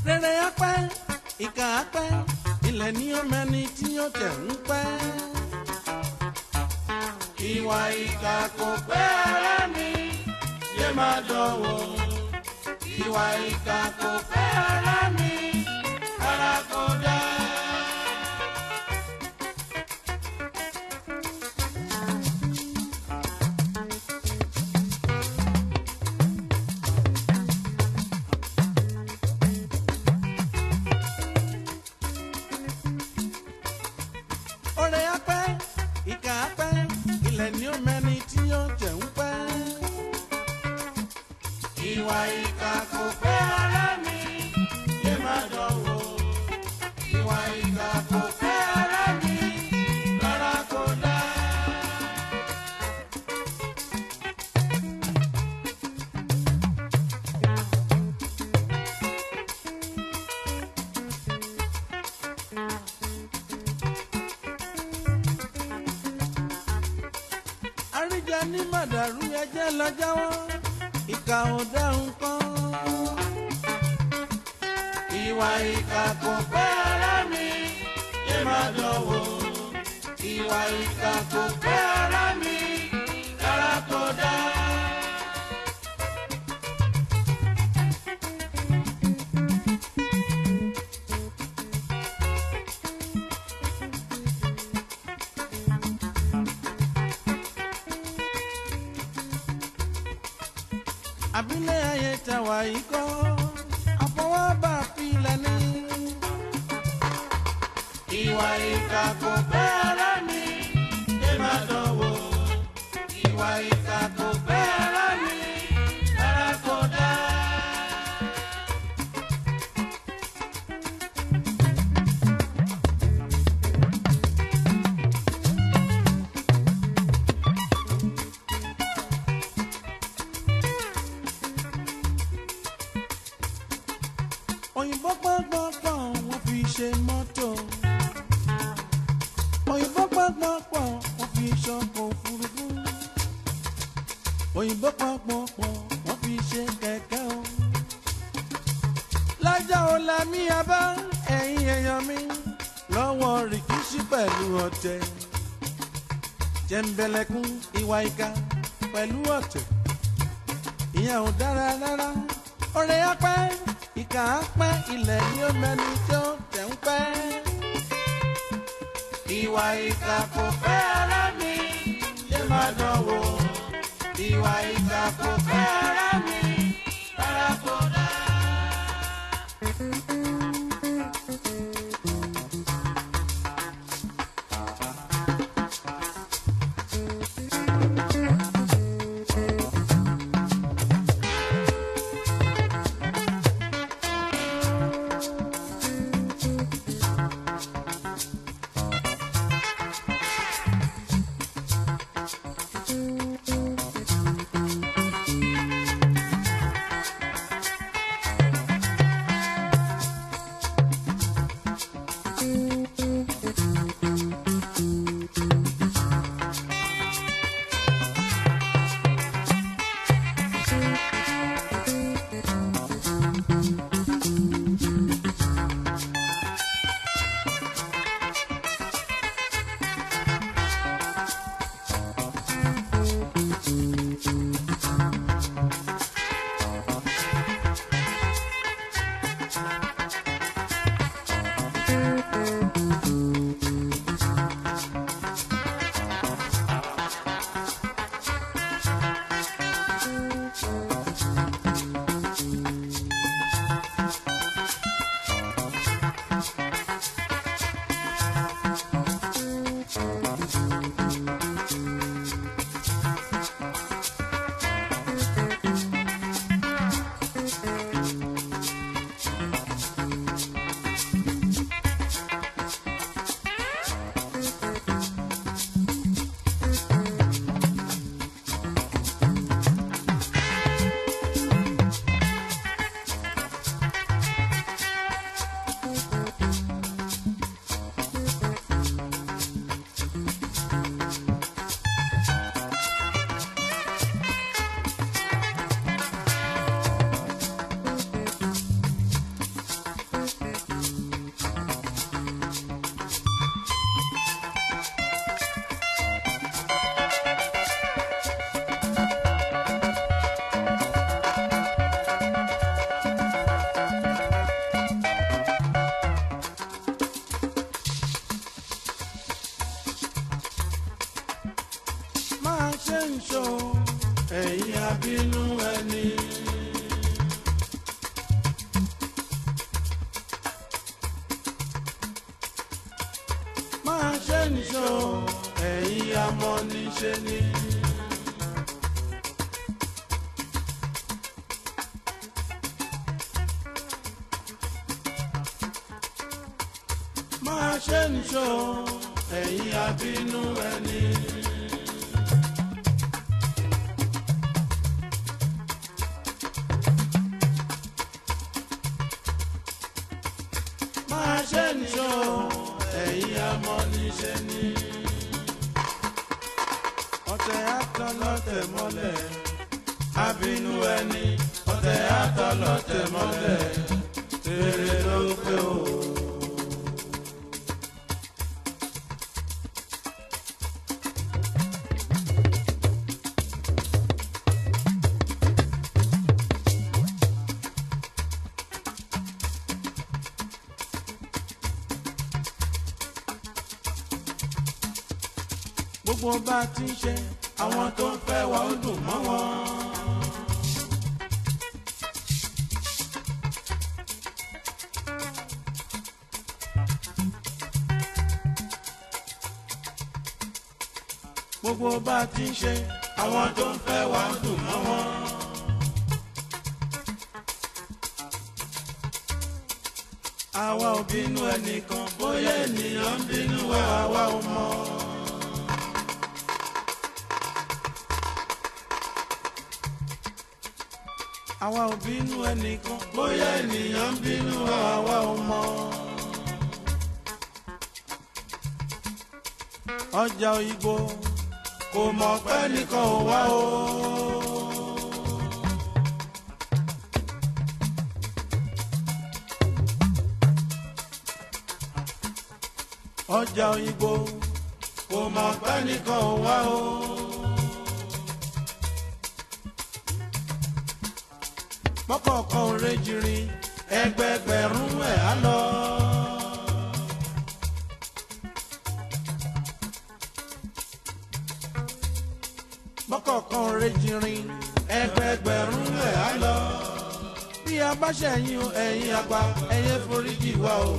rere apẹ́ ìkà apẹ́ ilẹ̀ ní ó mẹ́ni tí ó tẹ̀ ń pẹ́. ìwà ìkà kò pẹ́ ara mi yé máa dánwò. ìwà ìkà kò pẹ́ ara mi ara kò dá. Ọ̀rẹ́ apẹ́ ìkà apẹ́ ilẹ̀ ní ó mẹ́ni tí ó jẹ̀ ń pẹ́. Ìwà ìkà kò pẹ́ ara mi yé máa dánwò. Ìwà ìkà kò pẹ́ ara mi rárá kò dá. àríjà ní màdàrú ẹjẹ lọ jáwọ́ ìkà ò dáhùn kan. ìwà ìkà kò pẹ́ ara mi yé máa dánwò. ìwà ìkà kò pẹ́ ara mi rárá kò dá. àbílẹ̀ ayé ta wà yìí kọ́ àfọwọ́bà filẹ̀ ní. ìwà ìkà kò pẹ́ ara mi yé máa dánwò. ìwà ìkà kò pẹ́ ara mi rárá kò dá. òyìnbó pọ́npọ́npọ́ wọ́n fi ṣe mọ́tò. òyìnbó pọ́npọ́npọ́ wọ́n fi ṣọkọ̀ òfurufú. òyìnbó pọ́npọ́npọ́ wọ́n fi ṣe kẹ̀kẹ́ o. lájà ò la mí abá ẹ̀yin èèyàn mi lọ́wọ́ rìkíṣí pẹ̀lú ọ̀tẹ̀. jẹ̀ǹbẹ̀lẹ̀kún ìwà ìkà pẹ̀lú ọ̀tẹ̀. ìyẹn ò dára rárá ọ̀rẹ́ apẹ́ ìkà apẹ́ ilẹ̀ ni ó mẹ́ni tó tẹ̀ ń pẹ́. ìwà ìkà kò pẹ́ ara mi yé máa dánwò. ìwà ìkà kò pẹ́ ara mi rárá kò dá. ṣe ń ṣó ẹ̀yin abínú ẹni. máa ṣe ń ṣó ẹ̀yin amọ̀niṣe ni. máa ṣe ń ṣó ẹ̀yin abínú ẹni. máa ṣe ń ṣó ẹ̀yin amọ̀niṣe ni. ọ̀tẹ̀ àtọlọ́tẹ̀ mọ́lẹ̀ abínú ẹni ọ̀tẹ̀ àtọlọ́tẹ̀ mọ́lẹ̀ tèrè ló pé o. gbogbo bá ti ń ṣe àwọn tó ń fẹ́ wa ó dùn mọ́ wọn. gbogbo bá ti ń ṣe àwọn tó ń fẹ́ wa ó dùn mọ́ wọn. àwa ò bínú ẹnìkan bóyá ènìyàn ń bínú wa àwa ò mọ̀. àwa ò bínú ẹnìkan bóyá ènìyàn ń bínú wa àwa ò mọ̀. ọjà òyìnbó kò mọ̀ pé nìkan ò wá o. ọjà òyìnbó kò mọ̀ pé nìkan ò wá o. mọ́kọ̀ọ̀kan ò rejìrì ẹgbẹgbẹ̀rún ẹ̀ á lọ. mọ́kọ̀ọ̀kan ò rejìrì ẹgbẹgbẹ̀rún ẹ̀ á lọ. bí a bá ṣẹ̀yìn ẹ̀yìn àgbà ẹ̀yẹ foríjì wa o.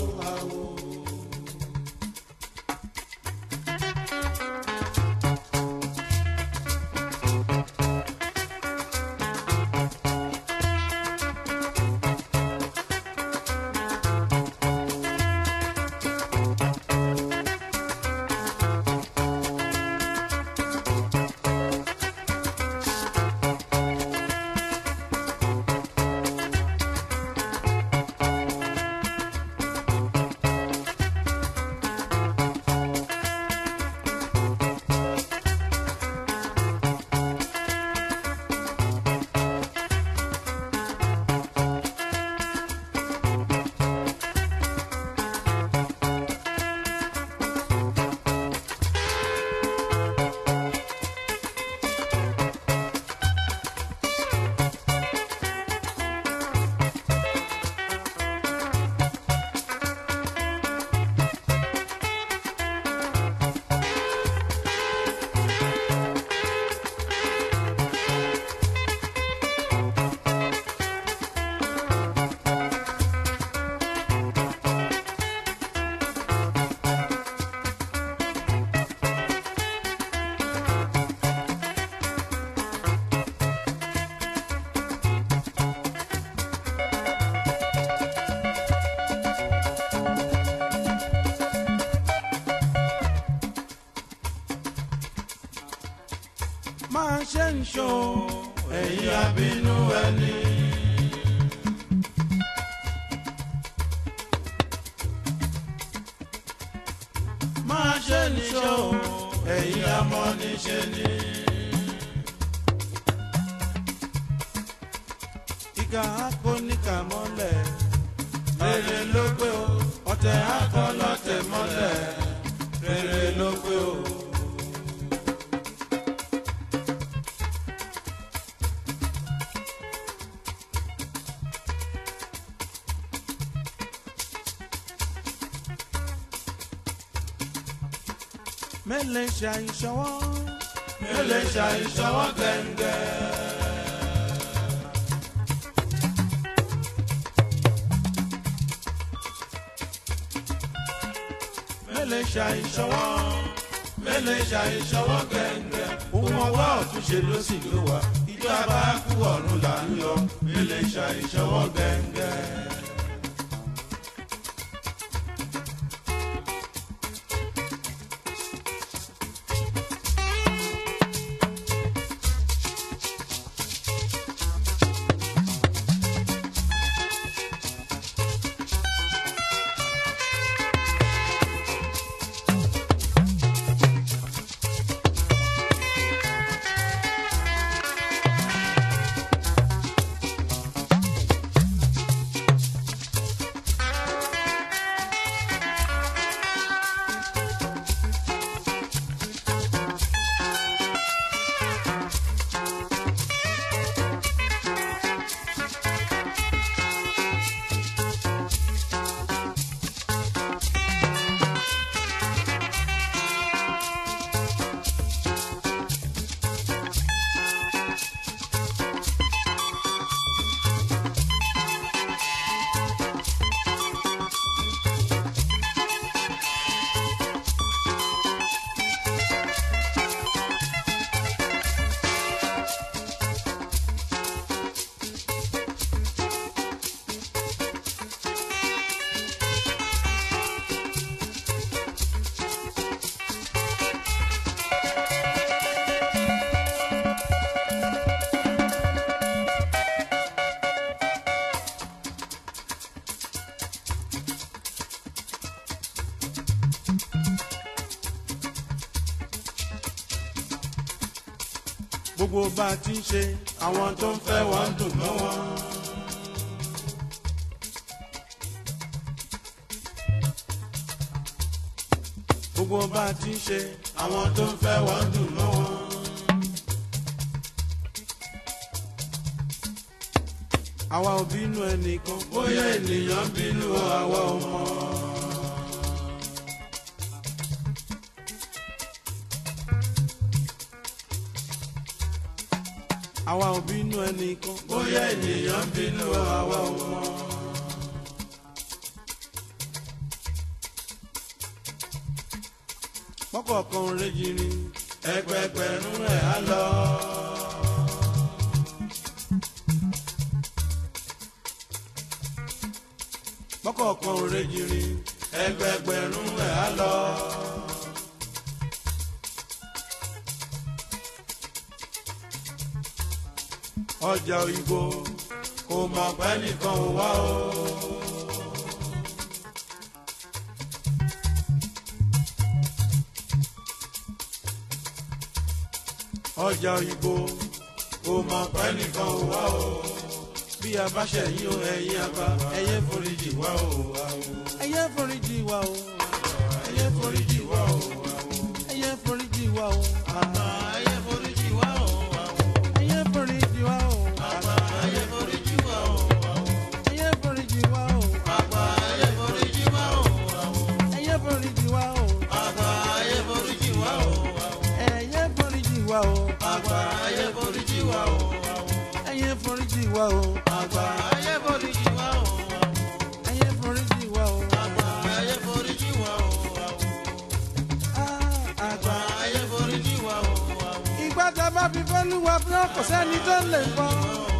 máa ṣe ń ṣó ẹ̀yin abínú ẹni. máa ṣe ń ṣó ẹ̀yin amọ̀niṣe ni. ìkà akọ níkà mọ́lẹ̀ rere ló pé o ọ̀tẹ̀ akọ lọ́tẹ̀ mọ́lẹ̀ rere ló pé o. mẹ́lẹ̀ ṣàìṣọwọ́ mélòó ṣàìṣọwọ́ gẹ́ngẹ́. mélòó ṣàìṣọwọ́ mélòó ṣàìṣọwọ́ gẹ́ngẹ́. ohun ọwọ́ ọ̀túnṣe ló sì ló wà ìjọ abákú ọ̀run là ń lọ mélòó ṣàìṣọwọ́ gẹ́ngẹ́. gbogbo bá a ti ń ṣe àwọn tó ń fẹ́ wọ́n ń dùn mọ́ wọn. gbogbo bá a ti ń ṣe àwọn tó ń fẹ́ wọ́n ń dùn mọ́ wọn. àwa ò bínú ẹnìkan bóyá ènìyàn bínú àwa ò mọ̀. àwa ò bínú ẹnìkan bóyá ènìyàn bínú àwa ò mọ̀. pọ́kọ̀ọ̀kan rẹ́jìrì ẹgbẹgbẹ̀rún ẹ̀ á lọ. pọ́kọ̀ọ̀kan rẹ́jìrì ẹgbẹgbẹ̀rún ẹ̀ á lọ. ọjà òyìnbó kò mọ̀ pé nìkan ò wá o. ọjà òyìnbó kò mọ̀ pé nìkan ò wá o. bí a bá ṣẹ̀yìn o ẹ̀yin àgbà ẹ̀yẹ foríjì wá o. ẹ̀yẹ foríjì wá o. ẹ̀yẹ foríjì wá o. ẹ̀yẹ foríjì wá o. àmọ́ ẹ̀yẹ foríjì wá o. ẹ̀yẹ foríjì wá o. àmọ́ ẹ̀yẹ foríjì wá o. ẹ̀yẹ foríjì wá o. àgbà ẹ̀yẹ foríjì wá o. ẹ̀yẹ foríjì wá o. àgbà ẹ̀yẹ foríjì wá o. ẹ̀yẹ foríjì wá o. àgbà ẹ̀yẹ foríjì wá o. ẹ̀yẹ foríjì wá o. àgbà ẹ̀yẹ foríjì wá o. ẹ̀yẹ foríjì wá o. àgbà ẹ̀yẹ foríjì wá o. àgbà ẹ̀yẹ foríjì wá o. ìgbà tá a bá fi fẹ́ lúwa fún ọkọ̀ sẹ́ni tó lè gbọ́.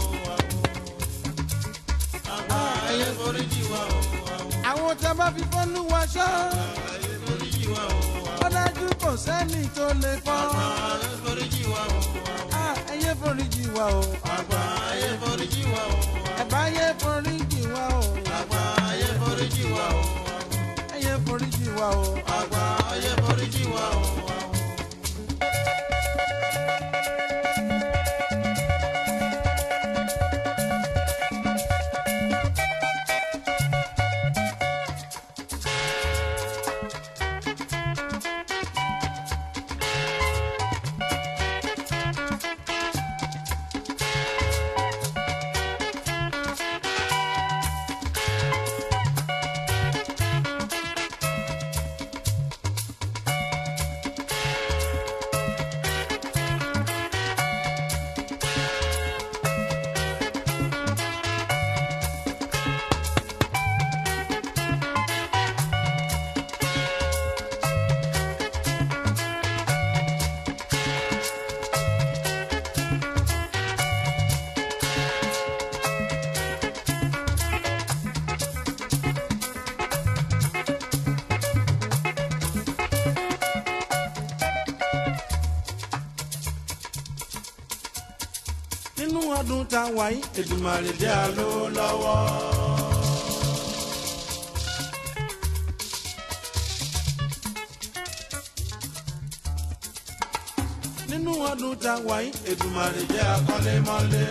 àgbà ẹ̀yẹ foríjì wá o. àwọn tá a bá fi fẹ́ lúwa ṣọ́. ẹ̀yẹ foríjì wá o. ó dájú kò sẹ́ni tó lè fọ́. ẹ̀yẹ foríjì wá o. ẹ̀yẹ foríjì wá o. àgbà ẹ̀yẹ foríjì wá o. ẹ̀bá ẹ̀yẹ foríjì wá o. àgbà ẹ̀yẹ foríjì wá o. ẹ̀yẹ foríjì wá o. àgbà ẹ̀yẹ foríjì wá o. nínú ọdún tá a wà yìí Èdùmàrè jẹ́ àlọ́ lọ́wọ́. nínú ọdún tá a wà yìí Èdùmàrè jẹ́ akọ́lé mọ́lé.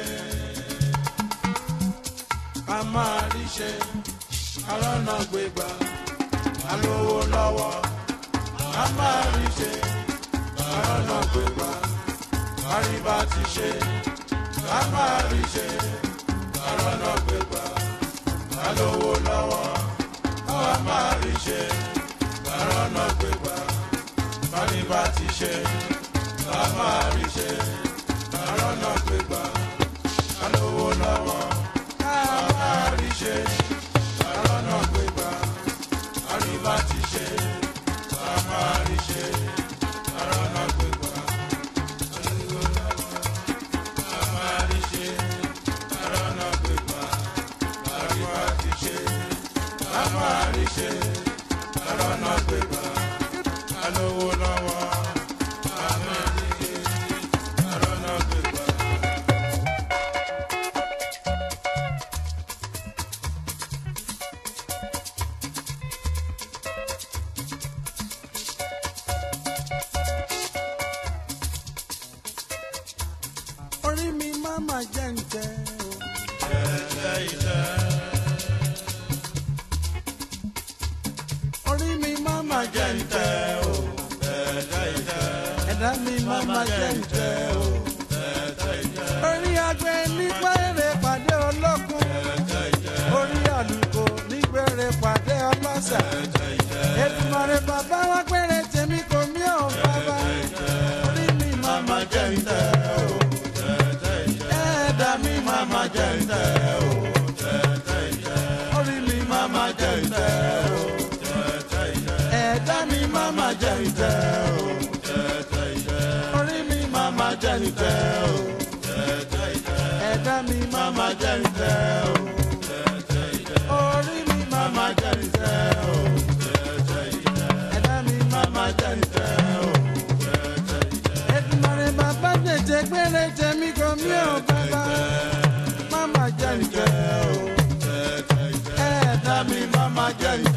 a máa rí ṣe arọ́nà gbégbá alówó lọ́wọ́. a máa rí ṣe arọ́nà gbégbá àríbá ti ṣe. a máa rí ṣe arọ́nà gbégbá alówó lọ́wọ́. a máa rí ṣe arọ́nà gbégbá àríbá ti ṣe a máa rí ṣe àrọ́nà gbégbá alówó lọ́wọ́ a máa rí ṣe àrọ́nà gbégbá àríwá ti ṣe a máa rí ṣe àrọ́nà gbégbá alówó lọ́wọ́ a máa rí ṣe àrọ́nà gbégbá àríwá ti ṣe a máa rí ṣe àrọ́nà gbégbá alówó lọ́wọ́. orí mi máa ma jẹ́ ń tẹ́ o. Ẹ̀ẹ́dẹ́ ilẹ̀. orí mi máa ma jẹ́ ń tẹ́ o. Ẹ̀ẹ́dẹ́ ilẹ̀. ẹ̀dá mi máa ma jẹ́ ń tẹ́ o. Ẹ̀ẹ́dẹ́ ilẹ̀. orí agbe nígbà èrè pàdé olókun. Ẹ̀ẹ́dẹ́ ilẹ̀. orí àlùkò nígbà èrè pàdé ọlọ́sà. Ẹ̀ẹ́dẹ́ ilẹ̀. Èdùmàrè bàbá wa péré tèmi kò mí ò bàbá. orí mi máa ma jẹ́ ń tẹ́ o ẹ̀dá mi máa ma jẹ́ ǹtẹ́ o. orí mi máa ma jẹ́ ǹtẹ́ o. ẹ̀dá mi máa ma jẹ́ ǹtẹ́ o. orí mi máa ma jẹ́ ǹtẹ́ o. ẹ̀dá mi máa ma jẹ́ ǹtẹ́ o. orí mi máa ma jẹ́ ǹtẹ́ o. ẹ̀dá mi máa ma jẹ́ ǹtẹ́ o. Èdùmàrè bàbá jẹjẹ gbére tèmi kò mí ò bàbá máma jẹ ǹjẹ́ o ẹ̀ẹ́dá mi máma jẹ ǹjẹ́.